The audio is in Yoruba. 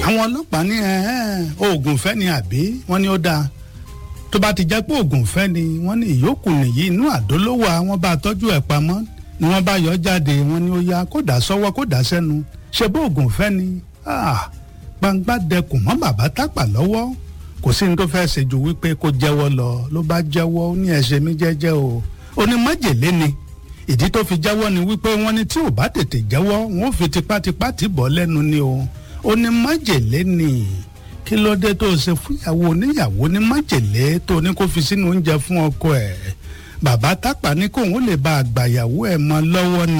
àwọn ọlọ́pàá ní oògùn fẹ́ ni àbí wọ́n ní ó dáa tó bá ti jẹ́ pé oògùn fẹ́ ni wọ́n ní ìyókù nìyí inú àdó ló wà wọ́n bá tọ́jú ẹ̀ pamọ́ ni wọ́n bá yọ jáde wọ́n ní ó yá kó dà sọ́wọ́ kó dà sẹ́nu ṣe bó oògùn fẹ́ ni gbangba dẹkùn mọ́ bàbá tápà lọ́wọ́ kò sí ní tó fẹ́ ṣe ju wípé kó jẹ́wọ́ lọ ló bá jẹ́wọ́ ó ní ẹ̀ṣẹ̀ mi jẹ́jẹ́ o ó ní májèlé ni ìdí tó fi jẹ́wọ́ ni wípé wọ́n ní tí ò bá tètè jẹ́wọ́ wọn ò fi tipátipá tì bọ́ lẹ́nu ni o ó ní májèlé ni kí ló dé tó ṣe fúnyàwó oníyàwó ní májèlé tó ní kó fi sínú oúnjẹ fún ọkọ ẹ̀ bàbá tápà ní kóun ó lè bá àgbàyàwó ẹ̀ mọ́ lọ́wọ́ ni.